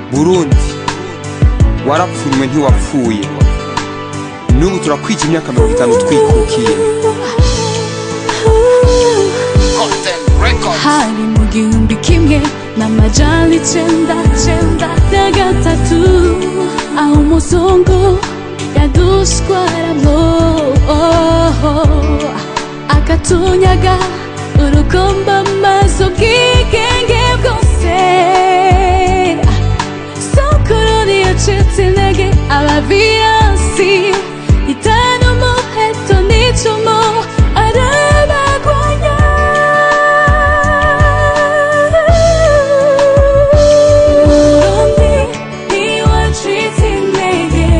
burundi warapfunywe ntiwapfuye n'ubu turakwija imyaka mirongo itanu twikukiye hari mu gihumbi kimwe n'amajana icenda cenda na gatatu aho umuzungu yaduswaramwo akatunyaga urugomba maze ubwigenge bwose sokoroni yacitse intege abaviyansi itanu umuheto n'icumu arabagwanya Burundi ntiwacitse intege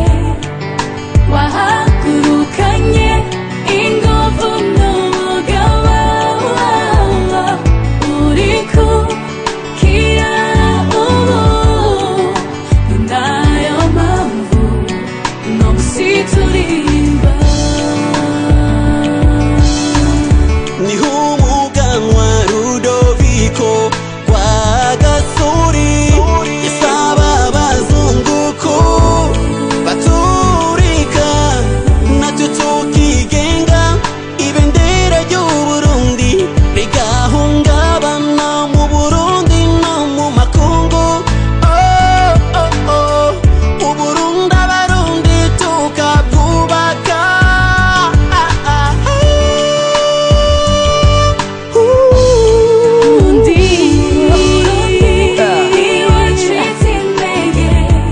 wahagurukanye ingufu n'umugaba uri kukira ubu ni nayo mpamvu uno musi turirimba niho umuganwa rudoviko rwa gasuri yasaba abazunguko baturika natwe tukigenga ibendera ry'uburundi rigahungabana mu burundi no mu makungu oh, oh, oh. uburundi abarundi tukabwubaka ah, ah, Burundi ntiwacitse intege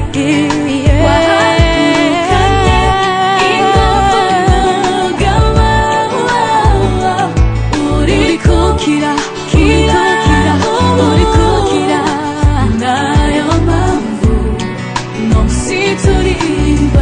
wahagurukanye ingufu n'umugaba uri kukira kira uri kukira nayo mpamvu uno musi turirimba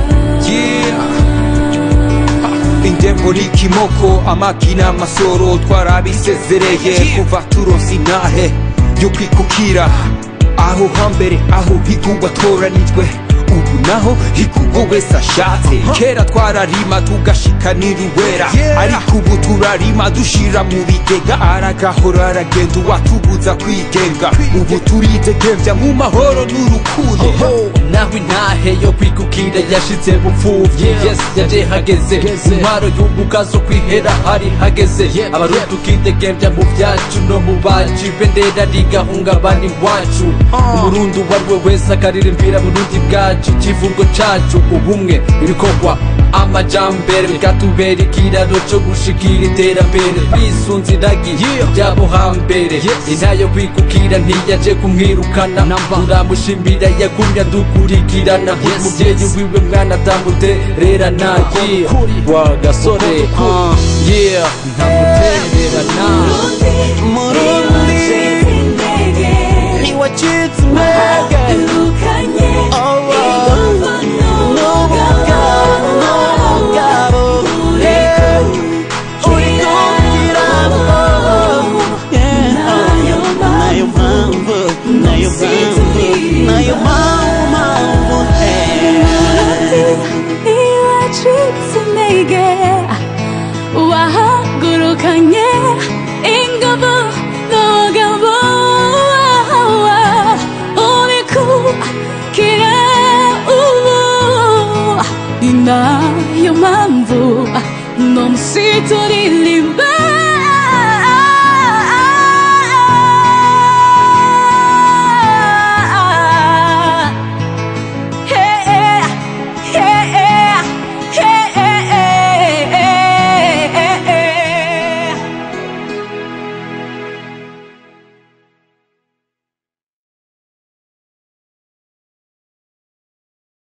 indembo n'ikimoko amagi n'amasoro twarabisezereye kuva turonse intahe yo kwikukira aho hambere aho higugwa toranijwe ubu naho higugwa wese ashatse kera twararima tugashikanira uwera ariko ubu turarima dushira mu bigega aragahora aragenda uwatubuza kwigenga ubu turidegemvya mu mahoro n'urukundo naho intahe yo kwikukira yashitse bupfuvyi yes yaje hageze intwaro y'ubuga zo kwihera hari hageze abarundi tukidegembya mu vyacu no mu bacu ibendera rigahungabana iwacu umurundi uwo ari we wese akaririmbira burundi bwacu ikivugo cacu ubumwe ibikorwa amajambere bikatubera ikiraro co gushikira iterambere twisunze iragi ryabo hambere intayo kwikukira ntiyaje kumwirukana turamushimbira yagumye adukurikirana umuvyeyi wiwe mwana atamutererana yeah wa gasore yeah ntamutererana murundi